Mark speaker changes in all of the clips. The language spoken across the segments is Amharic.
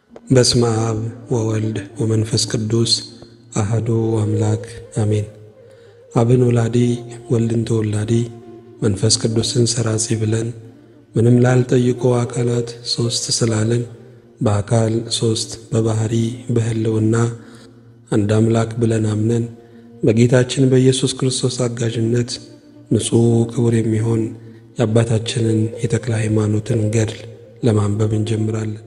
Speaker 1: በስመ አብ ወወልድ ወመንፈስ ቅዱስ አህዶ አምላክ አሜን። አብን ወላዲ ወልድን ተወላዲ መንፈስ ቅዱስን ሰራጺ ብለን ምንም ላልጠይቆ አካላት ሦስት ስላለን በአካል ሦስት በባሕሪ በሕልውና አንድ አምላክ ብለን አምነን በጌታችን በኢየሱስ ክርስቶስ አጋዥነት ንጹሕ ክቡር የሚሆን የአባታችንን የተክለ ሃይማኖትን ገድል ለማንበብ እንጀምራለን።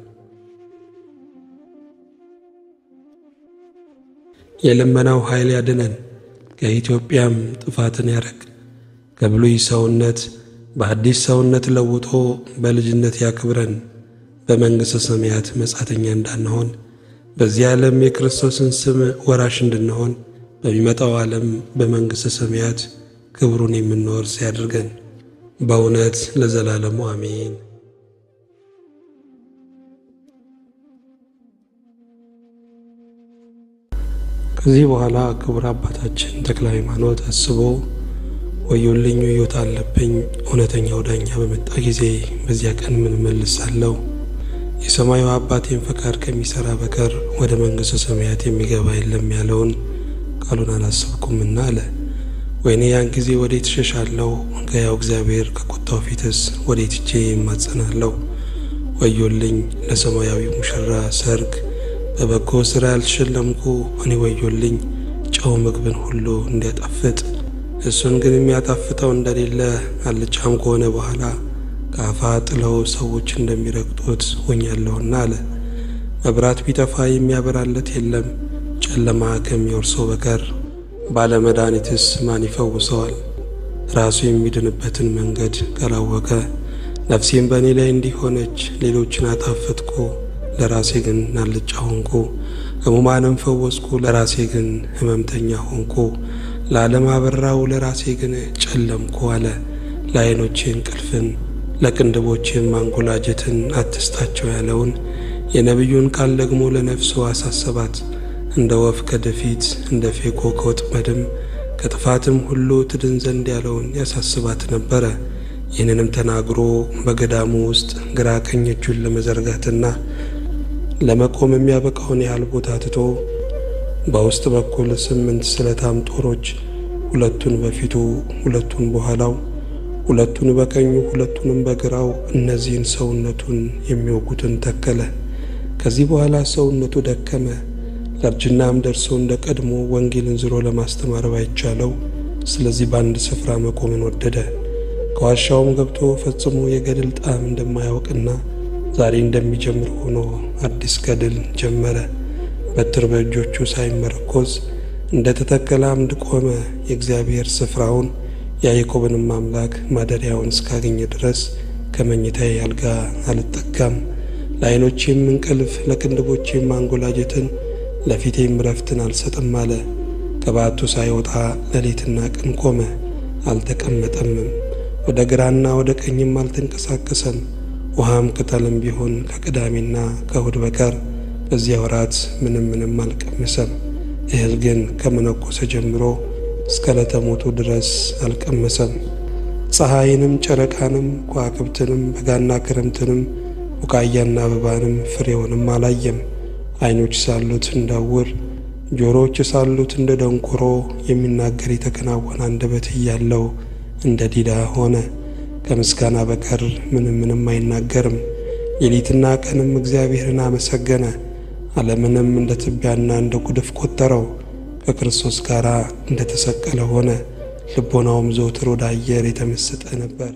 Speaker 1: የልመናው ኃይል ያድነን፣ ከኢትዮጵያም ጥፋትን ያረቅ። ከብሉይ ሰውነት በአዲስ ሰውነት ለውጦ በልጅነት ያክብረን። በመንግሥተ ሰማያት መጻተኛ እንዳንሆን በዚህ ዓለም የክርስቶስን ስም ወራሽ እንድንሆን በሚመጣው ዓለም በመንግሥተ ሰማያት ክብሩን የምንወርስ ያድርገን። በእውነት ለዘላለሙ አሜን። ከዚህ በኋላ ክቡር አባታችን ተክለ ሃይማኖት አስቦ ወዮልኝ ወዮታ አለብኝ፣ እውነተኛው ዳኛ በመጣ ጊዜ በዚያ ቀን ምን መልሳለሁ? የሰማዩ አባቴን ፈቃድ ከሚሠራ በቀር ወደ መንግሥተ ሰማያት የሚገባ የለም ያለውን ቃሉን አላሰብኩምና አለ። ወይኔ ያን ጊዜ ወዴት እሸሻለሁ? ከያው እግዚአብሔር ከቁጣው ፊትስ ወዴት እጄ ይማጸናለሁ? ወዮልኝ ለሰማያዊ ሙሽራ ሰርግ በበጎ ሥራ ያልተሸለምኩ እኔ ወዮልኝ፣ ጨው ምግብን ሁሉ እንዲያጣፍጥ እሱን ግን የሚያጣፍጠው እንደሌለ አልጫም ከሆነ በኋላ ከአፋ ጥለው ሰዎች እንደሚረግጡት ሆኛለሁና አለ። መብራት ቢጠፋ የሚያበራለት የለም፣ ጨለማ ከሚወርሰው በቀር ባለመድኃኒትስ ማን ይፈውሰዋል? ራሱ የሚድንበትን መንገድ ካላወቀ ነፍሴም በእኔ ላይ እንዲሆነች ሌሎችን አጣፈጥኩ ለራሴ ግን አልጫ ሆንኩ። ሕሙማንም ፈወስኩ፣ ለራሴ ግን ሕመምተኛ ሆንኩ። ለዓለም አበራው፣ ለራሴ ግን ጨለምኩ አለ። ለዓይኖቼ እንቅልፍን ለቅንድቦቼም ማንጎላጀትን አትስጣቸው ያለውን የነቢዩን ቃል ደግሞ ለነፍሱ አሳሰባት። እንደ ወፍ ከደፊት እንደ ፌኮ ከወጥመድም ከጥፋትም ሁሉ ትድን ዘንድ ያለውን ያሳስባት ነበረ። ይህንንም ተናግሮ በገዳሙ ውስጥ ግራ ቀኝ እጁን ለመዘርጋትና ለመቆም የሚያበቃውን ያህል ቦታ ትቶ በውስጥ በኩል ስምንት ስለታም ጦሮች ሁለቱን በፊቱ ሁለቱን በኋላው ሁለቱን በቀኙ ሁለቱንም በግራው እነዚህን ሰውነቱን የሚወጉትን ተከለ። ከዚህ በኋላ ሰውነቱ ደከመ፣ ለእርጅናም ደርሶ እንደ ቀድሞ ወንጌልን ዝሮ ለማስተማር ባይቻለው፣ ስለዚህ በአንድ ስፍራ መቆምን ወደደ። ከዋሻውም ገብቶ ፈጽሞ የገድል ጣዕም እንደማያውቅና ዛሬ እንደሚጀምር ሆኖ አዲስ ገድል ጀመረ። በትር በእጆቹ ሳይመረኮዝ እንደ ተተከለ አምድ ቆመ። የእግዚአብሔር ስፍራውን የያዕቆብንም አምላክ ማደሪያውን እስካገኘ ድረስ ከመኝታዬ አልጋ አልጠጋም። ለዓይኖቼም እንቅልፍ ለቅንድቦቼም ማንጎላጀትን ለፊቴም ረፍትን አልሰጥም አለ። ከበዓቱ ሳይወጣ ሌሊትና ቀን ቆመ፣ አልተቀመጠምም። ወደ ግራና ወደ ቀኝም አልተንቀሳቀሰም። ውሃም ቅጠልም ቢሆን ከቅዳሜና ከእሁድ በቀር በዚያ ወራት ምንም ምንም አልቀመሰም። እህል ግን ከመነኮሰ ጀምሮ እስከ ለተሞቱ ድረስ አልቀመሰም። ፀሐይንም ጨረቃንም ከዋክብትንም በጋና ክረምትንም ቡቃያና አበባንም ፍሬውንም አላየም። ዓይኖች ሳሉት እንዳውር ጆሮዎች ሳሉት እንደ ደንቆሮ የሚናገር የተከናወነ አንደበት እያለው እንደ ዲዳ ሆነ። ከምስጋና በቀር ምንም ምንም አይናገርም። ሌሊትና ቀንም እግዚአብሔርን አመሰገነ። ዓለምንም እንደ ትቢያና እንደ ጉድፍ ቆጠረው። ከክርስቶስ ጋር እንደ ተሰቀለ ሆነ። ልቦናውም ዘውትር ወደ አየር የተመሰጠ ነበር።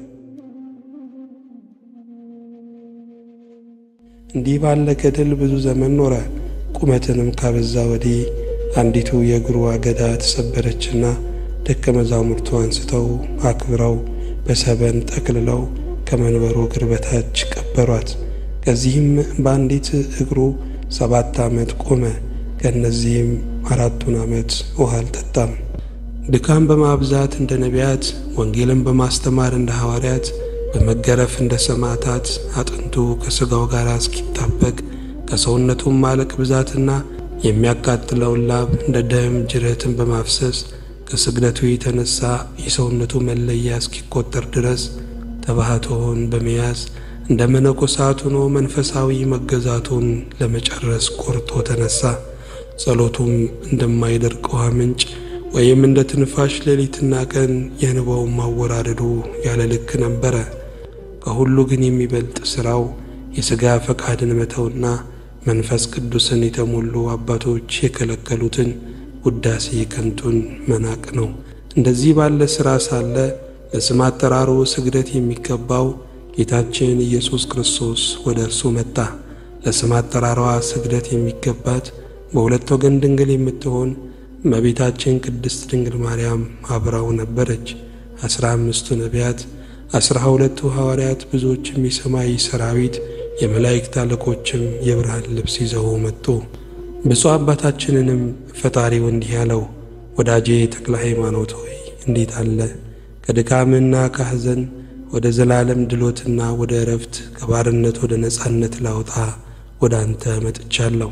Speaker 1: እንዲህ ባለ ገድል ብዙ ዘመን ኖረ። ቁመትንም ካበዛ ወዲህ አንዲቱ የእግሩ አገዳ ተሰበረችና ደቀ መዛሙርቱ አንስተው አክብረው በሰበን ጠቅልለው ከመንበሩ እግር በታች ቀበሯት። ከዚህም በአንዲት እግሩ ሰባት ዓመት ቆመ። ከእነዚህም አራቱን ዓመት ውሃ አልጠጣም። ድካም በማብዛት እንደ ነቢያት፣ ወንጌልን በማስተማር እንደ ሐዋርያት፣ በመገረፍ እንደ ሰማዕታት አጥንቱ ከሥጋው ጋር እስኪጣበቅ ከሰውነቱም ማለቅ ብዛትና የሚያቃጥለውን ላብ እንደ ደም ጅረትን በማፍሰስ ከስግደቱ የተነሳ የሰውነቱ መለያ እስኪቆጠር ድረስ ተባህቶውን በመያዝ እንደ መነኮሳት ሆኖ መንፈሳዊ መገዛቱን ለመጨረስ ቆርጦ ተነሳ። ጸሎቱም እንደማይደርቅ ውሃ ምንጭ ወይም እንደ ትንፋሽ ሌሊትና ቀን የንባው ማወራረዱ ያለ ልክ ነበረ። ከሁሉ ግን የሚበልጥ ሥራው የሥጋ ፈቃድን መተውና መንፈስ ቅዱስን የተሞሉ አባቶች የከለከሉትን ውዳሴ ከንቱን መናቅ ነው። እንደዚህ ባለ ሥራ ሳለ ለስም አጠራሩ ስግደት የሚገባው ጌታችን ኢየሱስ ክርስቶስ ወደ እርሱ መጣ። ለስም አጠራሯ ስግደት የሚገባት በሁለት ወገን ድንግል የምትሆን እመቤታችን ቅድስት ድንግል ማርያም አብራው ነበረች። አስራ አምስቱ ነቢያት፣ አስራ ሁለቱ ሐዋርያት፣ ብዙዎችም የሰማይ ሰራዊት፣ የመላእክት አለቆችም የብርሃን ልብስ ይዘው መጡ። ብፁዕ አባታችንንም ፈጣሪው እንዲህ ያለው፣ ወዳጄ ተክለ ሃይማኖት ሆይ እንዴት አለ ከድካምና ከሐዘን ወደ ዘላለም ድሎትና ወደ እረፍት ከባርነት ወደ ነጻነት ላውጣ ወደ አንተ መጥቻለሁ።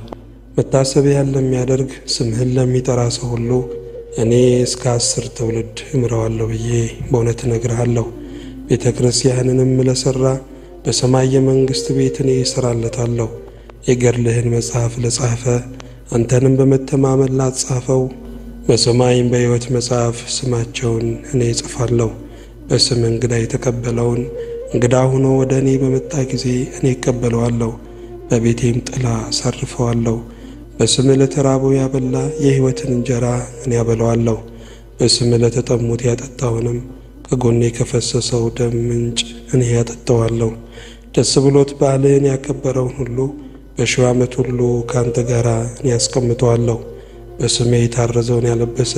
Speaker 1: መታሰቢያን ለሚያደርግ ስምህን ለሚጠራ ሰው ሁሉ እኔ እስከ አስር ትውልድ እምረዋለሁ ብዬ በእውነት እነግርሃለሁ። ቤተ ክርስቲያንንም ለሠራ በሰማይ የመንግሥት ቤት እኔ እሠራለታለሁ። የገድልህን መጽሐፍ ለጻፈ አንተንም በመተማመን ላጻፈው በሰማይም በሕይወት መጽሐፍ ስማቸውን እኔ እጽፋለሁ። በስም እንግዳ የተቀበለውን እንግዳ ሆኖ ወደ እኔ በመጣ ጊዜ እኔ እቀበለዋለሁ፣ በቤቴም ጥላ አሳርፈዋለሁ። በስም ለተራቡ ያበላ የሕይወትን እንጀራ እኔ ያበለዋለሁ። በስም ለተጠሙት ያጠጣውንም ከጎኔ ከፈሰሰው ደም ምንጭ እኔ ያጠጣዋለሁ። ደስ ብሎት በዓልህን ያከበረውን ሁሉ በሺው ዓመት ሁሉ ከአንተ ጋር እኔ ያስቀምጠዋለሁ። በስሜ የታረዘውን ያለበሰ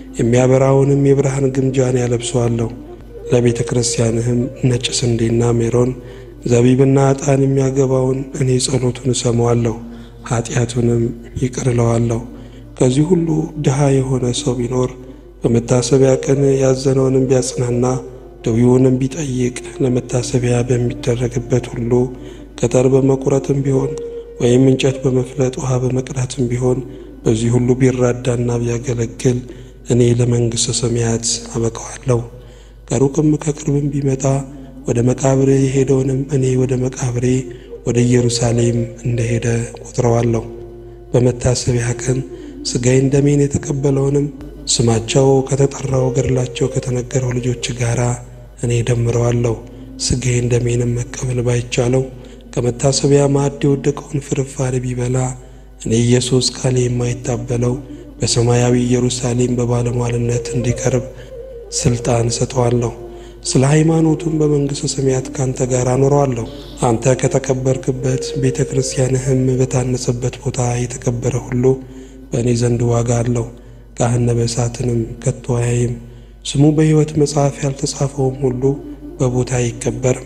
Speaker 1: የሚያበራውንም የብርሃን ግምጃን ያለብሰዋለሁ። ለቤተ ክርስቲያንህም ነጭ ስንዴና ሜሮን ዘቢብና ዕጣን የሚያገባውን እኔ ጸሎቱን እሰማዋለሁ፣ ኀጢአቱንም ይቅር እለዋለሁ። ከዚህ ሁሉ ድሃ የሆነ ሰው ቢኖር በመታሰቢያ ቀን ያዘነውንም ቢያጽናና ደዌውንም ቢጠይቅ ለመታሰቢያ በሚደረግበት ሁሉ ቅጠል በመቁረጥም ቢሆን ወይም እንጨት በመፍለጥ ውሃ በመቅዳትም ቢሆን በዚህ ሁሉ ቢራዳና ቢያገለግል እኔ ለመንግሥተ ሰማያት አበቀዋለሁ። ከሩቅም ከቅርብም ቢመጣ ወደ መቃብሬ የሄደውንም እኔ ወደ መቃብሬ ወደ ኢየሩሳሌም እንደሄደ ቆጥረዋለሁ። በመታሰቢያ ቀን ሥጋዬን ደሜን የተቀበለውንም ስማቸው ከተጠራው ገድላቸው ከተነገረው ልጆች ጋር እኔ ደምረዋለሁ። ሥጋዬን ደሜንም መቀበል ባይቻለው ከመታሰቢያ ማዕድ የወደቀውን ፍርፋሪ ቢበላ እኔ ኢየሱስ ቃሌ የማይታበለው በሰማያዊ ኢየሩሳሌም በባለሟልነት እንዲቀርብ ሥልጣን እሰጠዋለሁ። ስለ ሃይማኖቱም በመንግሥተ ሰማያት ካንተ ጋር አኖረዋለሁ። አንተ ከተቀበርክበት ቤተ ክርስቲያንህም በታነጸበት ቦታ የተቀበረ ሁሉ በእኔ ዘንድ ዋጋ አለው። ገሃነመ እሳትንም ከቶ አያይም። ስሙ በሕይወት መጽሐፍ ያልተጻፈውም ሁሉ በቦታ አይቀበርም።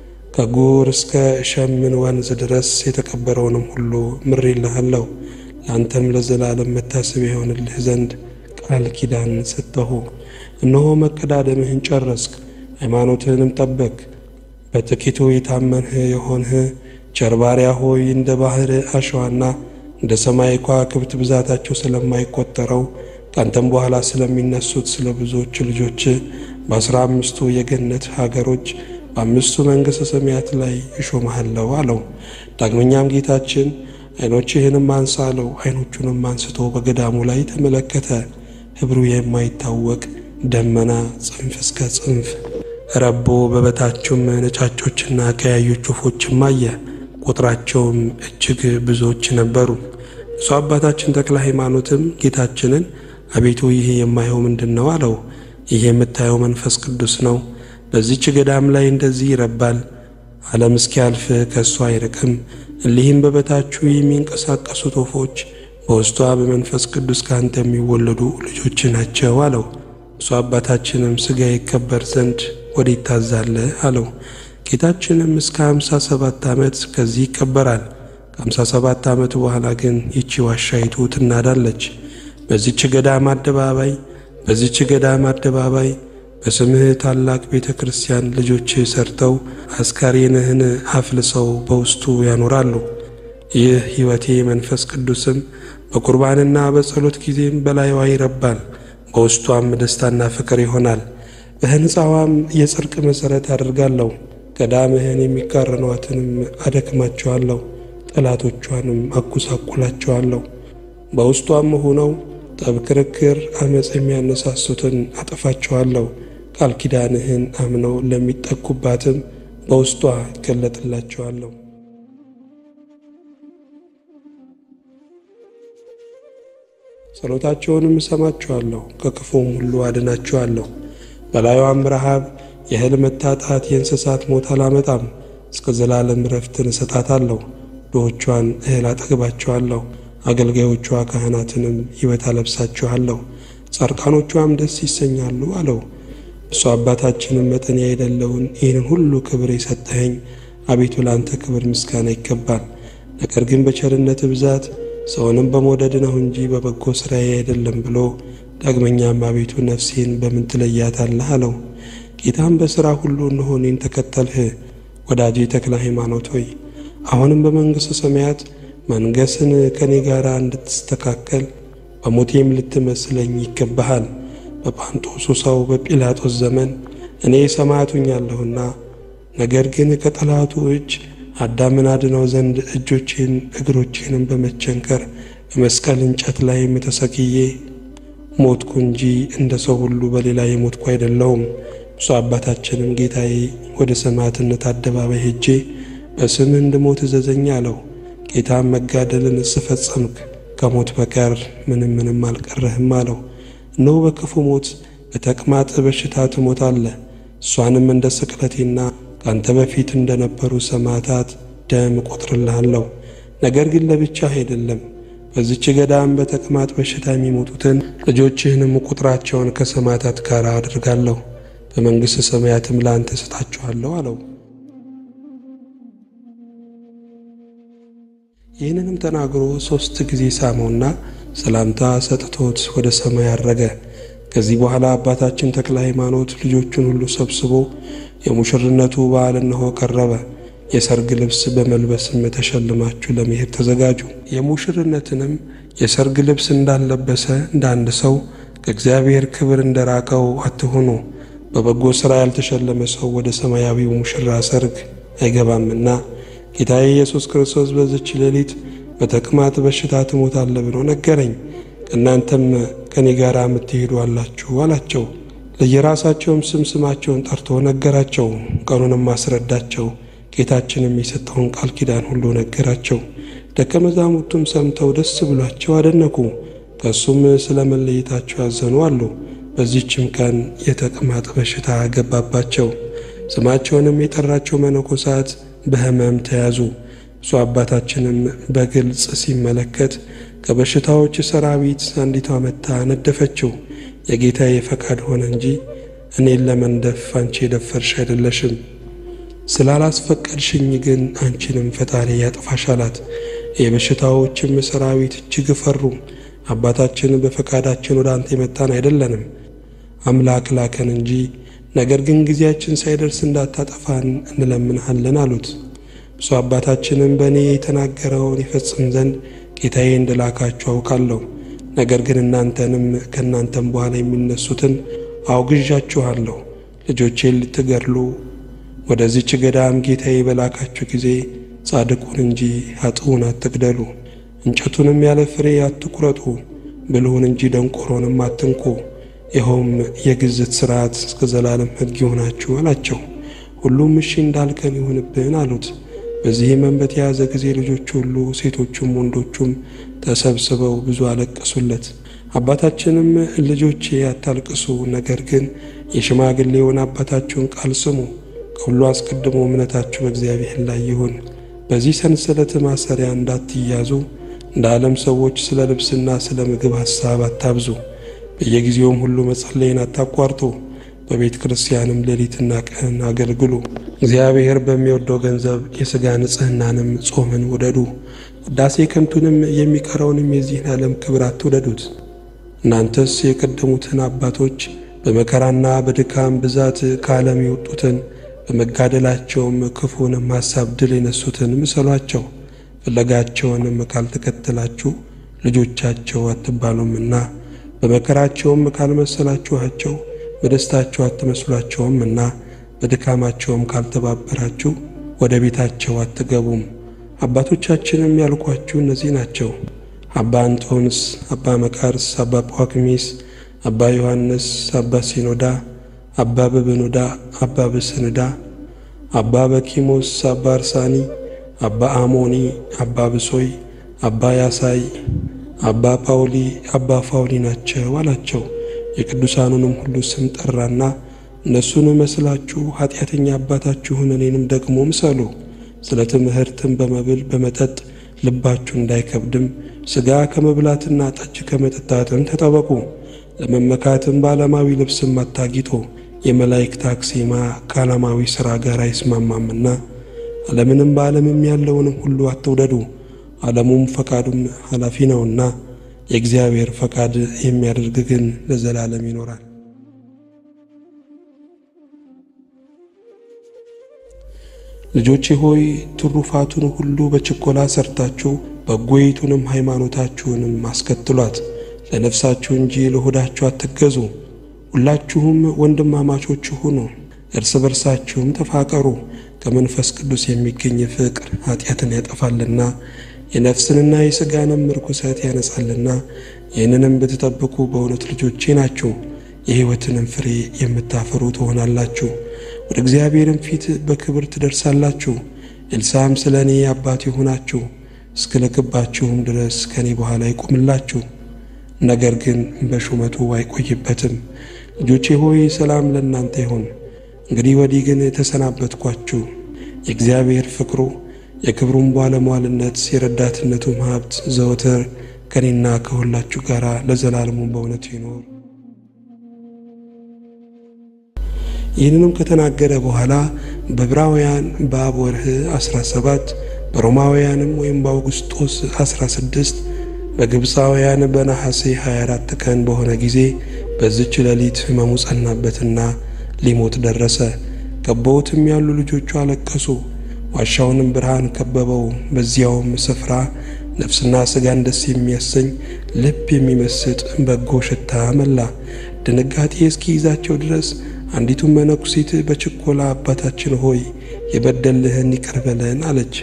Speaker 1: ከጉር እስከ ሸምን ወንዝ ድረስ የተቀበረውንም ሁሉ ምሬልሃለሁ። ለአንተም ለዘላለም መታሰቢያ የሆንልህ ዘንድ ቃል ኪዳን ሰጠሁ። እነሆ መቀዳደምህን ጨረስክ፣ ሃይማኖትህንም ጠበቅ። በጥቂቱ የታመንህ የሆንህ ቸር ባሪያ ሆይ እንደ ባሕር አሸዋና እንደ ሰማይ ከዋክብት ብዛታቸው ስለማይቆጠረው ካንተም በኋላ ስለሚነሱት ስለ ብዙዎች ልጆች በአስራ አምስቱ የገነት ሀገሮች በአምስቱ መንግሥተ ሰማያት ላይ እሾምሃለሁ አለው። ዳግመኛም ጌታችን ዓይኖችህንም አንሳ አለው። ዓይኖቹንም አንስቶ በገዳሙ ላይ ተመለከተ። ኅብሩ የማይታወቅ ደመና ጽንፍ እስከ ጽንፍ ረቦ፣ በበታቹም ነጫጮችና ቀያዮች ወፎችም አየ። ቁጥራቸውም እጅግ ብዙዎች ነበሩ። እሱ አባታችን ተክለ ሃይማኖትም ጌታችንን አቤቱ ይህ የማየው ምንድን ነው አለው። ይህ የምታየው መንፈስ ቅዱስ ነው። በዚች ገዳም ላይ እንደዚህ ይረባል። ዓለም እስኪያልፍ ከእሱ አይርቅም። እሊህም በበታቹ የሚንቀሳቀሱት ወፎች በውስጧ በመንፈስ ቅዱስ ከአንተ የሚወለዱ ልጆች ናቸው አለው። እሱ አባታችንም ሥጋ ይከበር ዘንድ ወዴት ታዛለህ አለው። ጌታችንም እስከ ሃምሳ ሰባት ዓመት ከዚህ ይከበራል። ከሃምሳ ሰባት ዓመት በኋላ ግን ይቺ ዋሻይቱ ትናዳለች። በዚች ገዳም አደባባይ በዚች ገዳም አደባባይ በስምህ ታላቅ ቤተ ክርስቲያን ልጆች ሰርተው አስካሬንህን አፍልሰው በውስጡ ያኖራሉ። ይህ ሕይወቴ መንፈስ ቅዱስም በቁርባንና በጸሎት ጊዜም በላይዋ ይረባል። በውስጧም ደስታና ፍቅር ይሆናል። በሕንፃዋም የጽድቅ መሠረት አድርጋለሁ። ገዳምህን የሚቃረኗትንም አደክማቸዋለሁ፣ ጠላቶቿንም አጎሳቁላቸዋለሁ። በውስጧም ሆነው ጠብ፣ ክርክር፣ አመፅ የሚያነሳሱትን አጠፋቸዋለሁ። ቃል ኪዳንህን አምነው ለሚጠጉባትም በውስጧ ይገለጥላቸዋለሁ። ጸሎታቸውንም እሰማቸዋለሁ፣ ከክፉም ሁሉ አድናቸዋለሁ። በላዩም ረሃብ፣ የእህል መታጣት፣ የእንስሳት ሞት አላመጣም። እስከ ዘላለም ረፍትን እሰጣታለሁ። ድሆቿን እህል አጠግባቸዋለሁ፣ አገልጋዮቿ ካህናትንም ሕይወት አለብሳችኋለሁ፣ ጻድቃኖቿም ደስ ይሰኛሉ አለው። እሱ አባታችንም መጠን የሌለውን ይህንን ሁሉ ክብር የሰጠኸኝ አቤቱ ለአንተ ክብር ምስጋና ይገባል። ነገር ግን በቸርነት ብዛት ሰውንም በመውደድ ነው እንጂ በበጎ ሥራዬ አይደለም ብሎ ዳግመኛም አቤቱ ነፍሴን በምን ትለያታለህ አለው። ጌታም በሥራ ሁሉ እነሆ እኔን ተከተልህ፣ ወዳጄ ተክለ ሃይማኖት ሆይ አሁንም በመንግሥተ ሰማያት መንገስን ከእኔ ጋር እንድትስተካከል በሞቴም ልትመስለኝ ይገባሃል። በጳንጦሱ ሰው በጲላጦስ ዘመን እኔ ሰማዕቱኛለሁና ነገር ግን ከጠላቱ እጅ አዳምን አድነው ዘንድ እጆቼን እግሮቼንም በመቸንከር በመስቀል እንጨት ላይም ተሰቅዬ ሞትኩ እንጂ እንደ ሰው ሁሉ በሌላ የሞትኩ አይደለሁም። ብፁዕ አባታችንም ጌታዬ ወደ ሰማዕትነት አደባባይ ሄጄ በስምህ እንድሞት እዘዘኝ አለው። ጌታም መጋደልን ስፈጸምክ ከሞት በቀር ምንም ምንም አልቀረህም አለው። እነሆ በክፉ ሞት በተቅማጥ በሽታ ትሞታለህ። እሷንም እንደ ስቅለቴና ከአንተ በፊት እንደነበሩ ሰማዕታት ደም እቆጥርልሃለሁ። ነገር ግን ለብቻህ አይደለም። በዚች ገዳም በተቅማጥ በሽታ የሚሞቱትን ልጆችህንም ቁጥራቸውን ከሰማዕታት ጋር አድርጋለሁ፣ በመንግሥተ ሰማያትም ለአንተ እሰጣችኋለሁ አለው። ይህንንም ተናግሮ ሦስት ጊዜ ሳመውና ሰላምታ ሰጥቶት ወደ ሰማይ አረገ። ከዚህ በኋላ አባታችን ተክለ ሃይማኖት ልጆቹን ሁሉ ሰብስቦ የሙሽርነቱ በዓል እነሆ ቀረበ። የሰርግ ልብስ በመልበስም ተሸልማችሁ ለመሄድ ተዘጋጁ። የሙሽርነትንም የሰርግ ልብስ እንዳልለበሰ እንደ አንድ ሰው ከእግዚአብሔር ክብር እንደራቀው አትሆኑ። በበጎ ሥራ ያልተሸለመ ሰው ወደ ሰማያዊው ሙሽራ ሰርግ አይገባምና ጌታዬ ኢየሱስ ክርስቶስ በዚች ሌሊት በተቅማጥ በሽታ ትሞታለህ ብሎ ነገረኝ። ከእናንተም ከእኔ ጋር የምትሄዱ አላችሁ አላቸው። ለየራሳቸውም ስም ስማቸውን ጠርቶ ነገራቸው። ቀኑንም አስረዳቸው። ጌታችንም የሰጠውን ቃል ኪዳን ሁሉ ነገራቸው። ደቀ መዛሙርቱም ሰምተው ደስ ብሏቸው አደነቁ። ከእሱም ስለ መለየታቸው ያዘኑ አሉ። በዚህችም ቀን የተቅማጥ በሽታ ገባባቸው። ስማቸውንም የጠራቸው መነኮሳት በሕመም ተያዙ። እሱ አባታችንም በግልጽ ሲመለከት ከበሽታዎች ሰራዊት አንዲቷ መታ ነደፈችው። የጌታዬ ፈቃድ ሆነ እንጂ እኔን ለመንደፍ አንቺ የደፈርሽ አይደለሽም። ስላላስፈቀድሽኝ ግን አንቺንም ፈጣሪ ያጥፋሽ አላት። የበሽታዎችም ሰራዊት እጅግ ፈሩ። አባታችን በፈቃዳችን ወደ አንተ የመጣን አይደለንም፣ አምላክ ላከን እንጂ ነገር ግን ጊዜያችን ሳይደርስ እንዳታጠፋን እንለምንሃለን አሉት። ብፁዕ አባታችንም በእኔ የተናገረውን ይፈጽም ዘንድ ጌታዬ እንደላካችሁ አውቃለሁ። ነገር ግን እናንተንም ከእናንተም በኋላ የሚነሱትን አውግዣችኋለሁ። ልጆቼን ልትገድሉ ወደዚች ገዳም ጌታዬ በላካችሁ ጊዜ ጻድቁን እንጂ ኃጥኡን አትግደሉ። እንጨቱንም ያለ ፍሬ አትቁረጡ። ብልሁን እንጂ ደንቆሮንም አትንኩ። ይኸውም የግዝት ሥርዓት እስከ ዘላለም ሕግ ይሆናችሁ አላቸው። ሁሉም እሺ እንዳልከን ይሁንብን አሉት። በዚህ ሕመም በተያዘ ጊዜ ልጆች ሁሉ ሴቶቹም ወንዶቹም ተሰብስበው ብዙ አለቀሱለት። አባታችንም ልጆቼ አታልቅሱ፣ ነገር ግን የሽማግሌውን አባታችሁን ቃል ስሙ። ከሁሉ አስቀድሞ እምነታችሁ በእግዚአብሔር ላይ ይሁን። በዚህ ሰንሰለት ማሰሪያ እንዳትያዙ እንደ ዓለም ሰዎች ስለ ልብስና ስለ ምግብ ሐሳብ አታብዙ። በየጊዜውም ሁሉ መጸለይን አታቋርጡ። በቤተ ክርስቲያንም ሌሊትና ቀን አገልግሉ። እግዚአብሔር በሚወደው ገንዘብ የሥጋ ንጽሕናንም ጾምን ውደዱ። ውዳሴ ከንቱንም የሚቀረውንም የዚህን ዓለም ክብር አትውደዱት። እናንተስ የቀደሙትን አባቶች በመከራና በድካም ብዛት ከዓለም የወጡትን በመጋደላቸውም ክፉንም ሐሳብ ድል የነሱትን ምሰሏቸው። ፍለጋቸውንም ካልተከተላችሁ ልጆቻቸው አትባሉምና በመከራቸውም ካልመሰላችኋቸው በደስታቸው አትመስሏቸውምና በድካማቸውም ካልተባበራችሁ ወደ ቤታቸው አትገቡም። አባቶቻችንም ያልኳችሁ እነዚህ ናቸው። አባ አንጦንስ፣ አባ መቃርስ፣ አባ ጳኩሚስ፣ አባ ዮሐንስ፣ አባ ሲኖዳ፣ አባ በበኖዳ፣ አባ በሰንዳ፣ አባ በኪሞስ፣ አባ አርሳኒ፣ አባ አሞኒ፣ አባ ብሶይ፣ አባ ያሳይ፣ አባ ጳውሊ፣ አባ ፋውሊ ናቸው አላቸው። የቅዱሳኑንም ሁሉ ስም ጠራና እነሱን መስላችሁ ኃጢአተኛ አባታችሁን እኔንም ደግሞ ምሰሉ። ስለ ትምህርትም በመብል በመጠጥ ልባችሁ እንዳይከብድም ሥጋ ከመብላትና ጠጅ ከመጠጣትም ተጠበቁ። ለመመካትም በዓለማዊ ልብስም አታጊጡ፣ የመላእክት አክሲማ ከዓለማዊ ሥራ ጋር አይስማማምና። ዓለምንም በዓለምም ያለውንም ሁሉ አትውደዱ፣ ዓለሙም ፈቃዱም ኃላፊ ነውና። የእግዚአብሔር ፈቃድ የሚያደርግ ግን ለዘላለም ይኖራል። ልጆቼ ሆይ ትሩፋቱን ሁሉ በችኮላ ሰርታችሁ በጎይቱንም ሃይማኖታችሁንም አስከትሏት። ለነፍሳችሁ እንጂ ለሆዳችሁ አትገዙ። ሁላችሁም ወንድማማቾች ሁኑ፣ እርስ በርሳችሁም ተፋቀሩ። ከመንፈስ ቅዱስ የሚገኝ ፍቅር ኃጢአትን ያጠፋልና የነፍስንና የሥጋንም ርኩሰት ያነጻልና። ይህንንም ብትጠብቁ በእውነት ልጆቼ ናችሁ፣ የሕይወትንም ፍሬ የምታፈሩ ትሆናላችሁ። ወደ እግዚአብሔርም ፊት በክብር ትደርሳላችሁ። ኤልሳም ስለ እኔ አባት ይሆናችሁ እስከ ልክባችሁም ድረስ ከእኔ በኋላ ይቆምላችሁ፣ ነገር ግን በሹመቱ አይቆይበትም። ልጆቼ ሆይ ሰላም ለእናንተ ይሁን። እንግዲህ ወዲህ ግን የተሰናበትኳችሁ የእግዚአብሔር ፍቅሩ የክብሩም ባለሟልነት የረዳትነቱም ሀብት ዘወትር ከኔና ከሁላችሁ ጋር ለዘላለሙ በእውነቱ ይኖር። ይህንንም ከተናገረ በኋላ በዕብራውያን በአብ ወርህ 17 በሮማውያንም ወይም በአውግስጦስ 16 በግብፃውያን በነሐሴ 24 ቀን በሆነ ጊዜ በዚች ሌሊት ሕመሙ ጸናበትና ሊሞት ደረሰ። ከበውትም ያሉ ልጆቹ አለቀሱ። ዋሻውንም ብርሃን ከበበው። በዚያውም ስፍራ ነፍስና ሥጋን ደስ የሚያሰኝ ልብ የሚመስጥ በጎ ሽታ መላ። ድንጋጤ እስኪይዛቸው ድረስ አንዲቱን መነኩሲት በችኮላ አባታችን ሆይ የበደልህን ይቅር በለን አለች።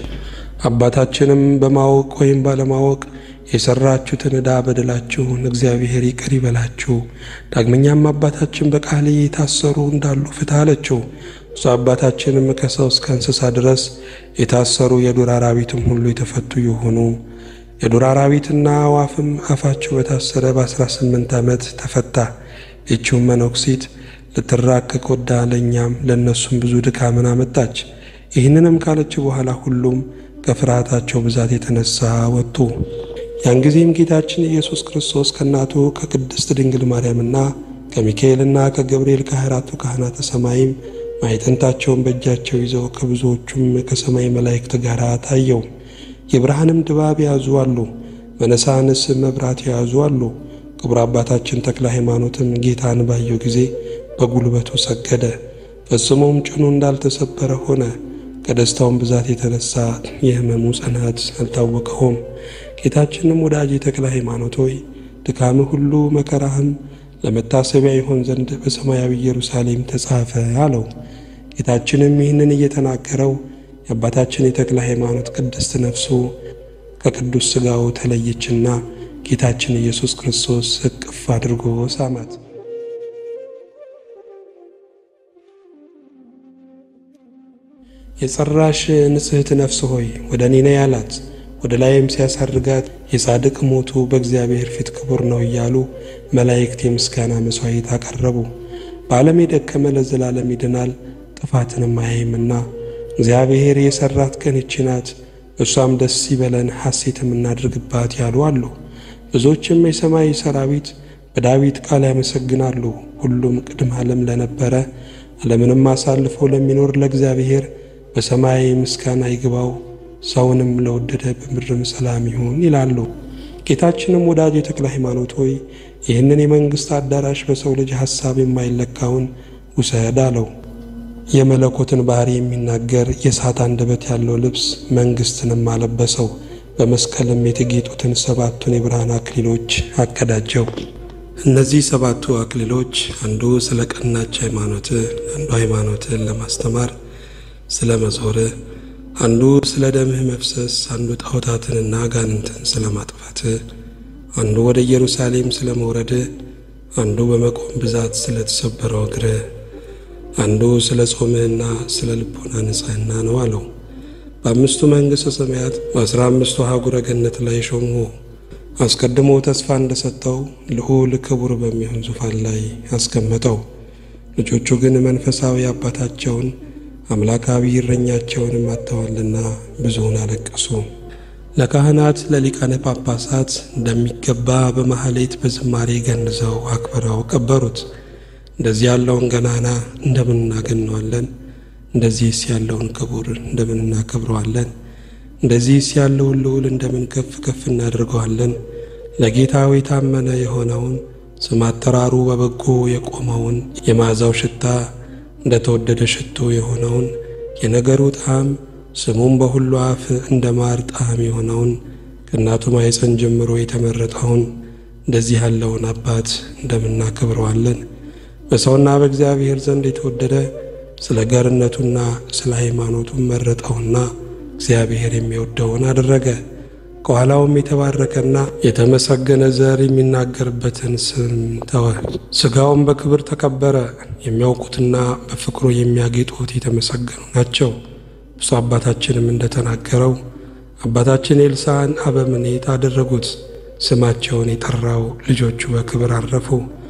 Speaker 1: አባታችንም በማወቅ ወይም ባለማወቅ የሰራችሁትን ዕዳ በደላችሁን እግዚአብሔር ይቅር ይበላችሁ። ዳግመኛም አባታችን በቃል የታሰሩ እንዳሉ ፍትህ አለችው። እሱ አባታችንም ከሰው እስከ እንስሳ ድረስ የታሰሩ የዱር አራዊትም ሁሉ የተፈቱ የሆኑ የዱር አራዊትና አዋፍም አፋቸው በታሰረ በአስራ ስምንት ዓመት ተፈታ። ይቺውም መነኩሲት ልትራቀቅ ወዳ ለእኛም ለእነሱም ብዙ ድካምን አመጣች። ይህንንም ካለች በኋላ ሁሉም ከፍርሃታቸው ብዛት የተነሳ ወጡ። ያን ጊዜም ጌታችን ኢየሱስ ክርስቶስ ከእናቱ ከቅድስት ድንግል ማርያምና ከሚካኤልና ከገብርኤል ከአራቱ ካህናተ ሰማይም ማዕጠንታቸውን በእጃቸው ይዘው ከብዙዎቹም ከሰማይ መላእክት ጋር ታየው። የብርሃንም ድባብ የያዙ አሉ፣ መነሳንስ መብራት የያዙ አሉ። ክቡር አባታችን ተክለ ሃይማኖትም ጌታን ባየው ጊዜ በጉልበቱ ሰገደ። ፈጽሞም ጭኑ እንዳልተሰበረ ሆነ። ከደስታውም ብዛት የተነሳ የሕመሙ ጽናት አልታወቀውም። ጌታችንም ወዳጄ ተክለ ሃይማኖት ሆይ ድካምህ ሁሉ መከራህም ለመታሰቢያ ይሆን ዘንድ በሰማያዊ ኢየሩሳሌም ተጻፈ አለው። ጌታችንም ይህንን እየተናገረው የአባታችን የተክለ ሃይማኖት ቅድስት ነፍሱ ከቅዱስ ሥጋው ተለየችና ጌታችን ኢየሱስ ክርስቶስ እቅፍ አድርጎ ሳማት። የጸራሽ ንጽሕት ነፍስ ሆይ ወደ እኔ ነይ አላት። ወደ ላይም ሲያሳርጋት የጻድቅ ሞቱ በእግዚአብሔር ፊት ክቡር ነው እያሉ መላእክት የምስጋና መሥዋዕት አቀረቡ። በዓለም የደከመ ለዘላለም ይድናል ጥፋትንም አያይምና እግዚአብሔር የሠራት ቀን ይህች ናት፣ እሷም ደስ ይበለን ሐሴትም እናድርግባት ያሉ አሉ። ብዙዎችም የሰማይ ሰራዊት በዳዊት ቃል ያመሰግናሉ። ሁሉም ቅድመ ዓለም ለነበረ ዓለምንም አሳልፎ ለሚኖር ለእግዚአብሔር በሰማይ ምስጋና ይግባው፣ ሰውንም ለወደደ በምድርም ሰላም ይሁን ይላሉ። ጌታችንም ወዳጅ የተክለ ሃይማኖት ሆይ ይህንን የመንግሥት አዳራሽ በሰው ልጅ ሐሳብ የማይለካውን ውሰድ አለው። የመለኮትን ባሕሪ የሚናገር የእሳት አንደበት ያለው ልብስ መንግሥትንም አለበሰው። በመስቀልም የተጌጡትን ሰባቱን የብርሃን አክሊሎች አቀዳጀው። እነዚህ ሰባቱ አክሊሎች አንዱ ስለ ቀናች ሃይማኖት፣ አንዱ ሃይማኖትን ለማስተማር ስለ መዞር፣ አንዱ ስለ ደምህ መፍሰስ፣ አንዱ ጣዖታትንና አጋንንትን ስለ ማጥፋት፣ አንዱ ወደ ኢየሩሳሌም ስለ መውረድ፣ አንዱ በመቆም ብዛት ስለ ተሰበረው እግር፣ አንዱ ስለ ጾምህና ስለ ልቦና ንጽሕና ነው አለው። በአምስቱ መንግሥተ ሰማያት በአስራ አምስቱ አህጉረ ገነት ላይ ሾምሁ። አስቀድሞ ተስፋ እንደሰጠው ልዑል ክቡር በሚሆን ዙፋን ላይ አስቀመጠው። ልጆቹ ግን መንፈሳዊ አባታቸውን አምላካዊ እረኛቸውንም አጥተዋልና ብዙውን አለቀሱ። ለካህናት ለሊቃነ ጳጳሳት እንደሚገባ በማኅሌት በዝማሬ ገንዘው አክብረው ቀበሩት። እንደዚህ ያለውን ገናና እንደምን እናገነዋለን? እንደዚህስ ያለውን ክቡር እንደምን እናከብረዋለን? እንደዚህስ ያለውን ልዑል እንደምን ከፍ ከፍ እናደርገዋለን? ለጌታው የታመነ የሆነውን ስም አጠራሩ በበጎ የቆመውን የመዓዛው ሽታ እንደ ተወደደ ሽቶ የሆነውን የነገሩ ጣዕም ስሙም በሁሉ አፍ እንደ ማር ጣዕም የሆነውን ከእናቱ ማኅፀን ጀምሮ የተመረጠውን እንደዚህ ያለውን አባት እንደምናከብረዋለን። በሰውና በእግዚአብሔር ዘንድ የተወደደ ስለ ገርነቱና ስለ ሃይማኖቱም መረጠውና እግዚአብሔር የሚወደውን አደረገ። ከኋላውም የተባረከና የተመሰገነ ዘር የሚናገርበትን ስም ተወ። ሥጋውም በክብር ተቀበረ። የሚያውቁትና በፍቅሩ የሚያጌጡት የተመሰገኑ ናቸው። ብፁዕ አባታችንም እንደተናገረው አባታችን ኤልሳዕን አበምኔት አደረጉት። ስማቸውን የጠራው ልጆቹ በክብር አረፉ።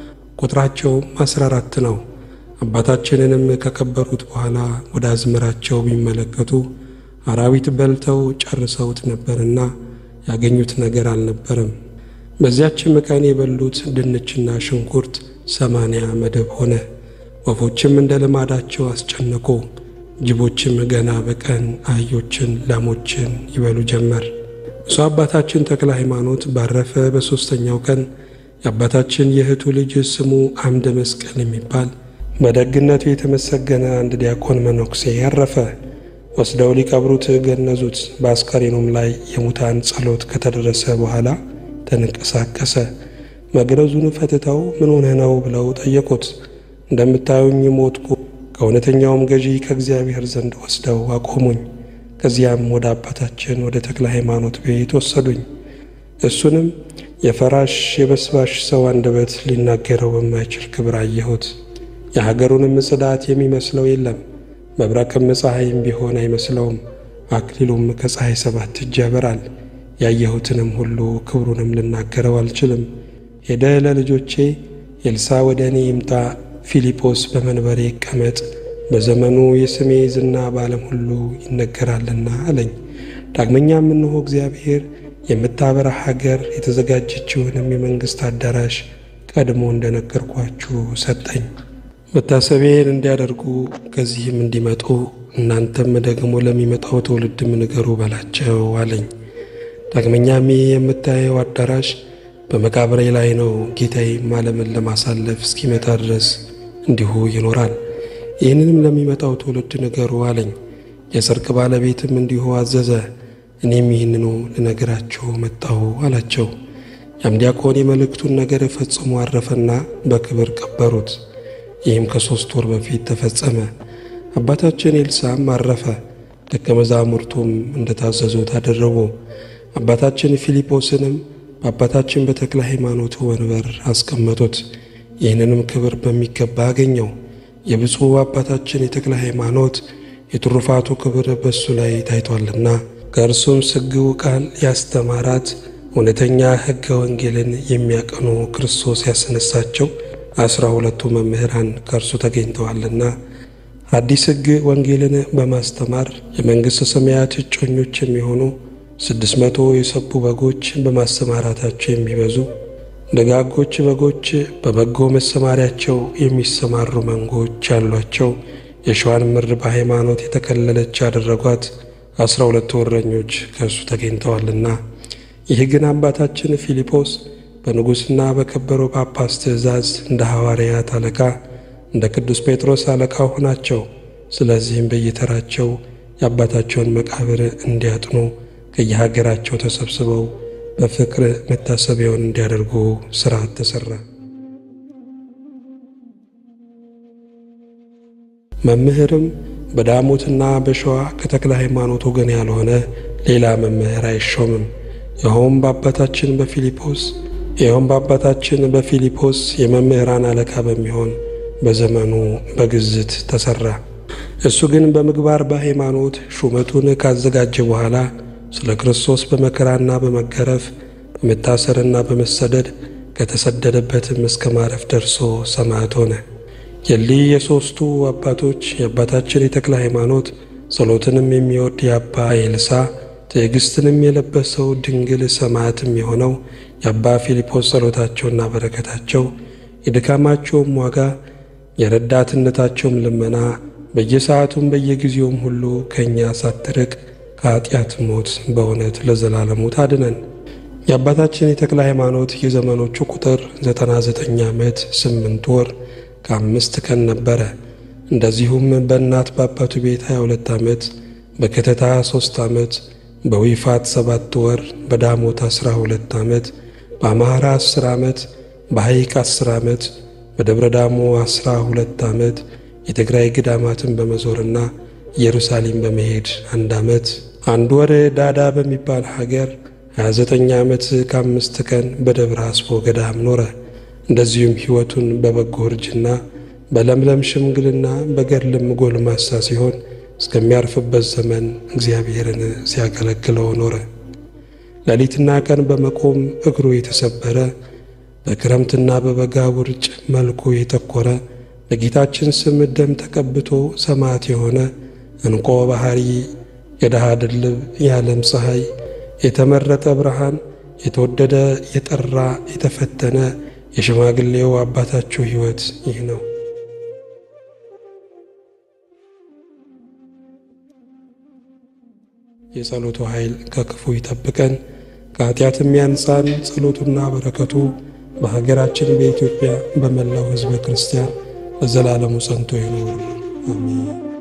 Speaker 1: ቁጥራቸውም አስራ አራት ነው። አባታችንንም ከቀበሩት በኋላ ወደ አዝመራቸው ቢመለከቱ አራዊት በልተው ጨርሰውት ነበርና ያገኙት ነገር አልነበረም። በዚያችም ቀን የበሉት ድንችና ሽንኩርት ሰማንያ መደብ ሆነ። ወፎችም እንደ ልማዳቸው አስጨነቁ። ጅቦችም ገና በቀን አህዮችን፣ ላሞችን ይበሉ ጀመር። ብፁዕ አባታችን ተክለ ሃይማኖት ባረፈ በሦስተኛው ቀን የአባታችን የእህቱ ልጅ ስሙ አምደ መስቀል የሚባል በደግነቱ የተመሰገነ አንድ ዲያቆን መነኩሴ ያረፈ። ወስደው ሊቀብሩት ገነዙት። በአስከሬኑም ላይ የሙታን ጸሎት ከተደረሰ በኋላ ተንቀሳቀሰ። መግነዙን ፈትተው ምን ሆነህ ነው ብለው ጠየቁት። እንደምታዩኝ ሞትኩ፣ ከእውነተኛውም ገዢ ከእግዚአብሔር ዘንድ ወስደው አቆሙኝ። ከዚያም ወደ አባታችን ወደ ተክለ ሃይማኖት ቤት ወሰዱኝ። እሱንም የፈራሽ የበስባሽ ሰው አንደበት ሊናገረው በማይችል ክብር አየሁት። የሀገሩንም ጽዳት የሚመስለው የለም። መብረቅም ፀሐይም ቢሆን አይመስለውም። አክሊሉም ከፀሐይ ሰባት እጅ ያበራል። ያየሁትንም ሁሉ ክብሩንም ልናገረው አልችልም። ሄደ ለልጆቼ ኤልሳዕ ወደ እኔ ይምጣ፣ ፊልጶስ በመንበሬ ይቀመጥ፣ በዘመኑ የስሜ ዝና በዓለም ሁሉ ይነገራልና አለኝ። ዳግመኛም እንሆ እግዚአብሔር የምታበራ ሀገር የተዘጋጀችውንም የመንግሥት አዳራሽ ቀድሞ እንደነገርኳችሁ ሰጠኝ። መታሰቢያን እንዲያደርጉ ከዚህም እንዲመጡ እናንተም ደግሞ ለሚመጣው ትውልድም ንገሩ በላቸው አለኝ። ዳግመኛም ይህ የምታየው አዳራሽ በመቃብሬ ላይ ነው። ጌታዬም ዓለምን ለማሳለፍ እስኪመጣ ድረስ እንዲሁ ይኖራል። ይህንንም ለሚመጣው ትውልድ ንገሩ አለኝ። የጽድቅ ባለቤትም እንዲሁ አዘዘ። እኔም ይህንኑ ልነግራችሁ መጣሁ አላቸው። ያም ዲያቆን የመልእክቱን ነገር ፈጽሞ አረፈና በክብር ቀበሩት። ይህም ከሦስት ወር በፊት ተፈጸመ። አባታችን ኤልሳዕም አረፈ። ደቀ መዛሙርቱም እንደታዘዙት አደረጉ። አባታችን ፊልጶስንም በአባታችን በተክለ ሃይማኖት ወንበር አስቀመጡት። ይህንንም ክብር በሚገባ አገኘው። የብፁዕ አባታችን የተክለ ሃይማኖት የትሩፋቱ ክብር በእሱ ላይ ታይቷልና ከእርሱም ስግው ቃል ያስተማራት እውነተኛ ሕገ ወንጌልን የሚያቀኑ ክርስቶስ ያስነሳቸው አስራ ሁለቱ መምህራን ከእርሱ ተገኝተዋልና አዲስ ሕግ ወንጌልን በማስተማር የመንግሥተ ሰማያት እጮኞች የሚሆኑ ስድስት መቶ የሰቡ በጎች በማሰማራታቸው የሚበዙ ደጋጎች በጎች በበጎ መሰማሪያቸው የሚሰማሩ መንጎች ያሏቸው የሸዋን ምድር በሃይማኖት የተከለለች ያደረጓት አስራ ሁለቱ እረኞች ከእርሱ ተገኝተዋልና ይህ ግን አባታችን ፊልጶስ በንጉሥና በከበረው ጳጳስ ትእዛዝ እንደ ሐዋርያት አለቃ እንደ ቅዱስ ጴጥሮስ አለቃ ሆናቸው። ስለዚህም በየተራቸው የአባታቸውን መቃብር እንዲያጥኑ ከየሀገራቸው ተሰብስበው በፍቅር መታሰቢያውን እንዲያደርጉ ሥርዓት ተሠራ። መምህርም በዳሞትና በሸዋ ከተክለ ሃይማኖት ወገን ያልሆነ ሌላ መምህር አይሾምም። ይኸውም በአባታችን በፊልጶስ ይኸውም በአባታችን በፊልጶስ የመምህራን አለቃ በሚሆን በዘመኑ በግዝት ተሠራ። እሱ ግን በምግባር በሃይማኖት ሹመቱን ካዘጋጀ በኋላ ስለ ክርስቶስ በመከራና በመገረፍ በመታሰርና በመሰደድ ከተሰደደበትም እስከ ማረፍ ደርሶ ሰማዕት ሆነ። የሊህ የሦስቱ አባቶች የአባታችን የተክለ ሃይማኖት ጸሎትንም የሚወድ የአባ ኤልሳ ትዕግሥትንም የለበሰው ድንግል ሰማዕትም የሆነው የአባ ፊልጶስ ጸሎታቸውና በረከታቸው የድካማቸውም ዋጋ የረዳትነታቸውም ልመና በየሰዓቱም በየጊዜውም ሁሉ ከእኛ ሳትርቅ ከኀጢአት ሞት በእውነት ለዘላለሙ ታድነን። የአባታችን የተክለ ሃይማኖት የዘመኖቹ ቁጥር ዘጠና ዘጠኝ ዓመት ስምንት ወር ከአምስት ቀን ነበረ። እንደዚሁም በእናት በአባቱ ቤት 22 ዓመት፣ በከተታ ሦስት ዓመት፣ በዊፋት ሰባት ወር፣ በዳሞት 12 ዓመት፣ በአማራ 10 ዓመት፣ በሐይቅ 10 ዓመት፣ በደብረ ዳሞ 12 ዓመት፣ የትግራይ ገዳማትን በመዞርና ኢየሩሳሌም በመሄድ አንድ ዓመት፣ አንድ ወር ዳዳ በሚባል ሀገር 29 ዓመት ከአምስት ቀን በደብረ አስቦ ገዳም ኖረ። እንደዚሁም ሕይወቱን በበጎ እርጅና በለምለም ሽምግልና በገድልም ጎልማሳ ሲሆን እስከሚያርፍበት ዘመን እግዚአብሔርን ሲያገለግለው ኖረ። ሌሊትና ቀን በመቆም እግሩ የተሰበረ በክረምትና በበጋ ውርጭ መልኩ የጠቆረ በጌታችን ስም ደም ተቀብቶ ሰማዕት የሆነ እንቆ ባሕሪ የድሃ ድልብ የዓለም ፀሐይ የተመረጠ ብርሃን የተወደደ የጠራ የተፈተነ የሽማግሌው አባታችሁ ሕይወት ይህ ነው። የጸሎቱ ኃይል ከክፉ ይጠብቀን፣ ከኃጢአትም ያንጻን። ጸሎቱና በረከቱ በሀገራችን በኢትዮጵያ በመላው ሕዝበ ክርስቲያን ለዘላለሙ ጸንቶ ይኑር፣ አሜን።